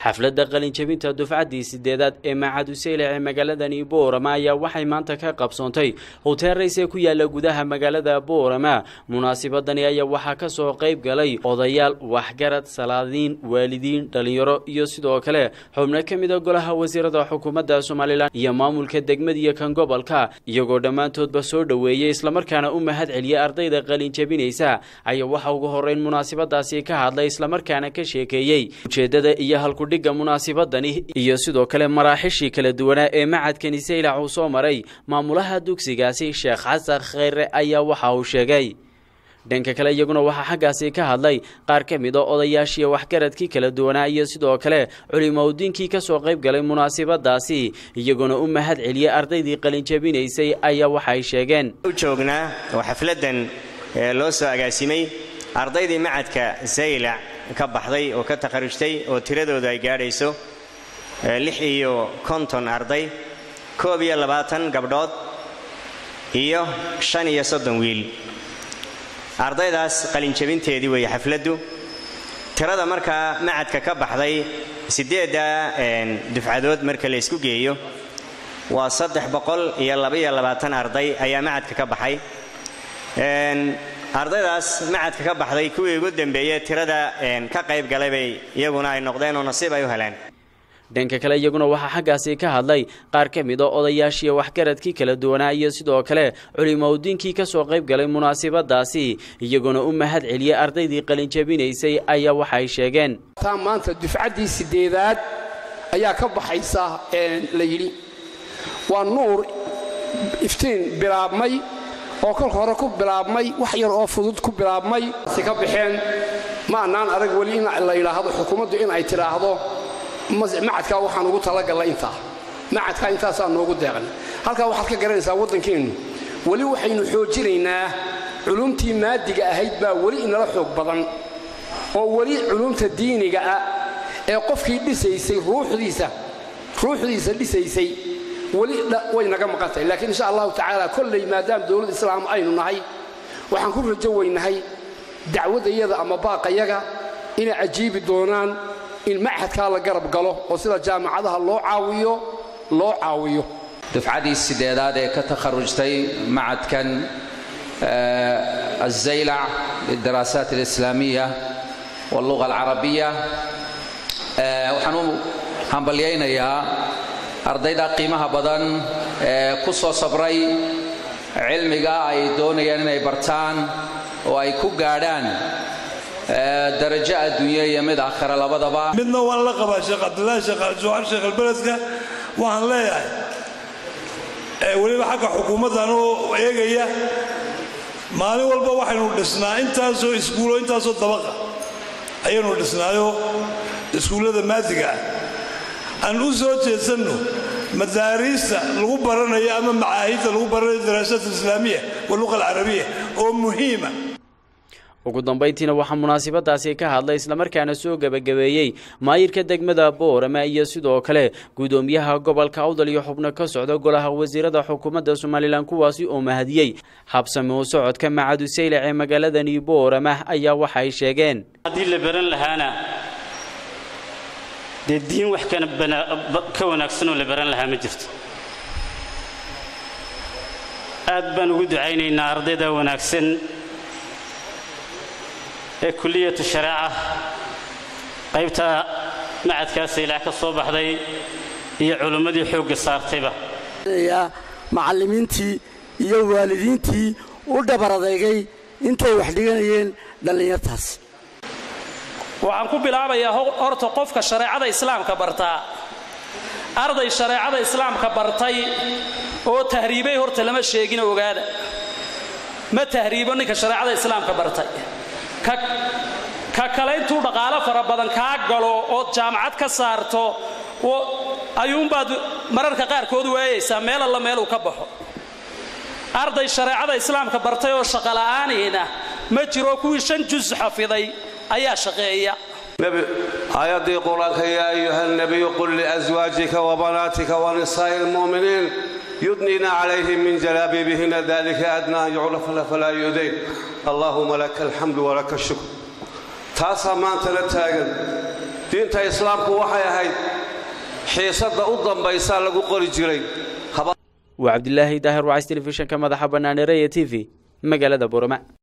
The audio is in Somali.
xafladda qalinjabinta dufcaddii sideedaad ee macaduseylac ee magaaladani boorama ayaa waxay maanta ka qabsoontay hotel rays ee ku yaala gudaha magaalada boorama munaasibadani ayaa waxaa ka soo qayb galay odayaal waxgarad salaadiin waalidiin dhalinyaro iyo sidoo kale xubno ka mida golaha wasiirada xukuumadda somalilan iyo maamulka degmada iyo kan gobolka iyagoo dhammaantoodba soo dhoweeyey islamarkaana u mahad celiyay ardayda qalinjabinaysa ayaa waxa ugu horeyn munaasibadaasi ka hadlay islamarkaana ka sheekeeyey ujeedada iyo halkudhigga munaasibadani iyo sidoo kale maraaxishii kala duwanaa ee macadkani saylac uu soo maray maamulaha dugsigaasi sheekh xasan kheyre ayaa waxa uu sheegay dhanka kale iyaguna waxaa xaggaasi ka hadlay qaar ka mid a odayaashii waxgaradkii kala duwanaa iyo sidoo kale culimaudiinkii ka soo qayb galay munaasibadaasi iyaguna u mahad celiyey ardaydii qalinjabinaysay ayaa waxay sheegeen u joognaa oo xafladan loo soo agaasimay ardaydii macadka saylac ka baxday oo ka takharujtay oo tiradoodu ay gaadhayso lix iyo konton arday koob iyo labaatan gabdhood iyo shan iyo soddon wiil ardaydaas qalinjabinteedii weeye xafladdu tirada markaa macadka ka baxday siddeedda dufcadood marka la ysku geeyo waa saddex boqol iyo labaiyo labaatan arday ayaa macadka ka baxay ardaydaas macadka ka baxday kuwii ugu dambeeye tirada ka qayb galay bay iyaguna ay noqdeen oo nasiib ay u heleen dhanka kale iyaguna waxaa xaggaasi ka hadlay qaar ka mid a odayaashii waxgaradkii kala duwanaa iyo sidoo kale culimaudiinkii ka soo qayb galay munaasibadaasi iyaguna u mahad celiyey ardaydii qalinjabinaysay ayaa waxay sheegeen taa maanta dufcaddii sideedaad ayaa ka baxaysa la yidhi waa nuur iftiin bilaabmay oo kolka hore ku bilaabmay wax yar oo fudud ku bilaabmay si ka baxeen ma annaan arag weli in la yidhaahdo xukuumaddu in ay tidhaahdo macadkaa waxaan ugu talagallay intaa macadkaa intaasaa noogu deeqnay halkaa waxaad ka garanaysaa waddankeennu weli waxaynu xoojinaynaa culumtii maadiga ahayd baa weli inala xoog badan oo weli culumta diiniga ah ee qofkii dhisaysay ruuxdiisa ruuxdiisa dhisaysay weli way naga maqan tahay laakiin insha allahu tacaala kolley maadaama dowladda islaam aynu nahay waxaan ku rajo weynahay dacwaddayada ama baaqayaga inay cajiibi doonaan in machadkaa la garab galo oo sida jaamacadaha loo caawiyo loo caawiyo dufcadii sideedaad ee ka takharujtay macadkan azaylac lidaraasaat alislaamiya walluga alcarabiya waxaan u hambalyaynayaa ardayda qiimaha badan ee ku soo sabray cilmiga ay doonayaan inay bartaan oo ay ku gaadhaan darajo adduunye iyo mid aakhira labadaba midna waan la qabaa sheekh cabdilaahi sheekh aljuuxar sheekh albeledka waxaan leeyahay weliba xagga xukuumaddan oo eegaya maalin walba waxaynu dhisnaa intaasoo iskuulo intaasoo dabaqa ayaynu dhisnaayo iskuullada maadiga ah aan u soo jeedsanno madaariista lagu baranayo ama macaahidda lagu baranayo daraasaat alislaamiya waluqa alcarabiya oo muhiima ugu dambayntiina waxaa munaasibadaasi ka hadlay islamarkaana soo gebagabeeyey maayirka degmada boorama iyo sidoo kale gudoomiyaha gobolka awdal iyo xubno ka socda golaha wasiirada xukuumadda somalilan kuwaasi oo mahadiyey habsame u socodka macadu saylac ee magaaladani boorama ayaa waxay sheegeen haddii la baran lahaana dee diin wax ka wanaagsanoo la baran lahaa ma jirto aad baan ugu ducaynaynaa ardayda wanaagsan ee kuliyatu shareeca qaybta macadkaa saylac ka soo baxday iyo culimmadii xoogga saartayba macallimiintii iyo waalidiintii u dhabar adeegay intay wax dhiganayeen dhallinyartaas waxaan ku bilaabayaa horta qofka shareecada islaamka bartaa arday shareecada islaamka bartay oo tahriibay horta lama sheegin ogaada ma tahriibo ninka shareecada islaamka bartay ka kale intuu dhaqaalo fara badan kaa galo ood jaamacad ka saarto ayuunbaad mararka qaarkood waayaysaa meel alla meeluu ka baxo arday shareecada islaamka bartay oo shaqola'aaniina ma jiro kuwii shan jus xafiday ayaa shaqeeya aayaddii qur-aanka yaa ayuha nabiyu qul liaswaajika wabanaatika wanisaa'i lmu'miniin yudniina calayhim min jalaabiibihina dalika adnaa an yucrafna falaa yudayn allaahuma laka alxamdu walaka ashukr taasaa maantana taagan diinta islaamku waxay ahayd xiisadda u dambaysaa lagu qori jiray waa cabdilaahi daahir wacays telefishinka madaxa bannaan ee raya t v magaalada boorama